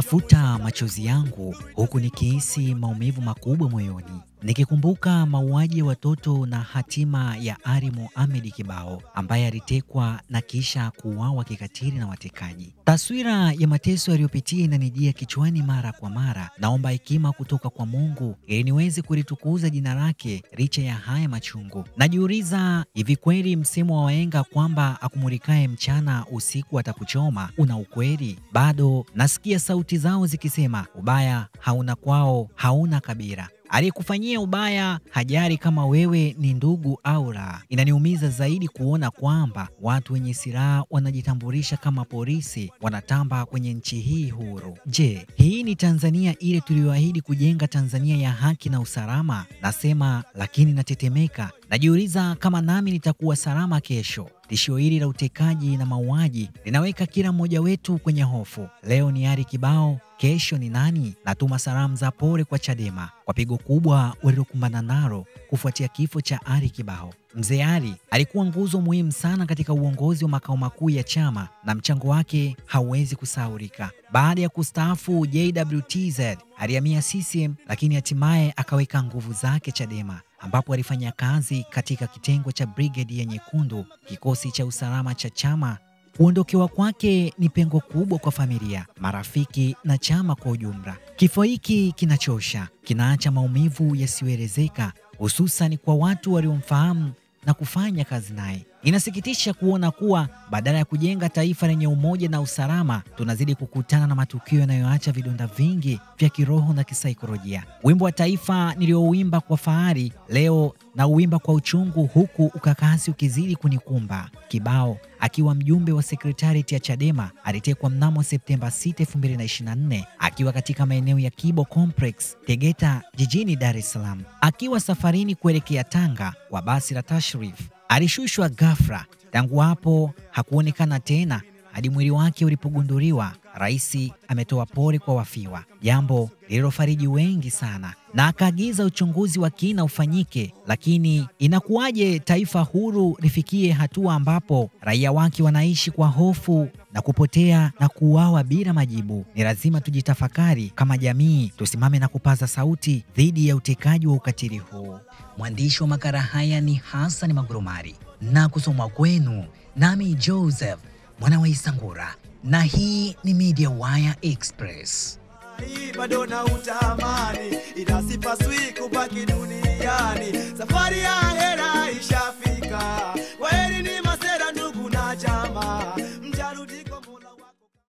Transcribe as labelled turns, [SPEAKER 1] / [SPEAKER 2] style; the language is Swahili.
[SPEAKER 1] Nafuta machozi yangu huku nikihisi maumivu makubwa moyoni, nikikumbuka mauaji ya watoto na hatima ya Ari Mohamed Kibao ambaye alitekwa na kisha kuuawa kikatili na watekaji. Taswira ya mateso yaliyopitia inanijia kichwani mara kwa mara. Naomba hekima kutoka kwa Mungu ili niweze kulitukuza jina lake licha ya haya machungu. Najiuliza, hivi kweli msemo wa wahenga kwamba akumulikaye mchana usiku atakuchoma una ukweli? Bado nasikia sauti zao zikisema ubaya hauna kwao, hauna kabila aliyekufanyia ubaya hajari kama wewe ni ndugu au la. Inaniumiza zaidi kuona kwamba watu wenye silaha wanajitambulisha kama polisi, wanatamba kwenye nchi hii huru. Je, hii ni Tanzania ile tuliyoahidi kujenga, Tanzania ya haki na usalama? Nasema lakini natetemeka. Najiuliza kama nami nitakuwa salama kesho. Tishio hili la utekaji na mauaji linaweka kila mmoja wetu kwenye hofu. Leo ni Ari Kibao, kesho ni nani? Natuma salamu za pole kwa Chadema kwa pigo kubwa walilokumbana nalo kufuatia kifo cha Ari Kibao. Mzee Ari alikuwa nguzo muhimu sana katika uongozi wa makao makuu ya chama na mchango wake hauwezi kusahaulika. Baada ya kustaafu JWTZ alihamia CCM, lakini hatimaye akaweka nguvu zake Chadema ambapo alifanya kazi katika kitengo cha brigedi ya Nyekundu, kikosi cha usalama cha chama. Kuondokewa kwake ni pengo kubwa kwa familia, marafiki na chama kwa ujumla. Kifo hiki kinachosha, kinaacha maumivu yasiyoelezeka, hususan kwa watu waliomfahamu na kufanya kazi naye. Inasikitisha kuona kuwa badala ya kujenga taifa lenye umoja na usalama, tunazidi kukutana na matukio yanayoacha vidonda vingi vya kiroho na kisaikolojia. Wimbo wa taifa niliouimba kwa fahari leo na uimba kwa uchungu, huku ukakasi ukizidi kunikumba. Kibao akiwa mjumbe wa sekretarieti ya Chadema alitekwa mnamo Septemba 6, 2024 akiwa katika maeneo ya Kibo Complex, Tegeta, jijini Dar es Salaam. Akiwa safarini kuelekea Tanga kwa basi la Tashrif alishushwa ghafla. Tangu hapo hakuonekana tena hadi mwili wake ulipogunduliwa. Rais ametoa pole kwa wafiwa, jambo lililofariji wengi sana, na akaagiza uchunguzi wa kina ufanyike. Lakini inakuwaje taifa huru lifikie hatua ambapo raia wake wanaishi kwa hofu na kupotea na kuuawa bila majibu? Ni lazima tujitafakari kama jamii, tusimame na kupaza sauti dhidi ya utekaji wa ukatili huu. Mwandishi wa makala haya ni Hassan Magurumari na kusomwa kwenu nami Joseph mwana wa Isangura, na hii ni Media Wire Express.
[SPEAKER 2] Hii bado na utamani, ila sipaswi kubaki dunia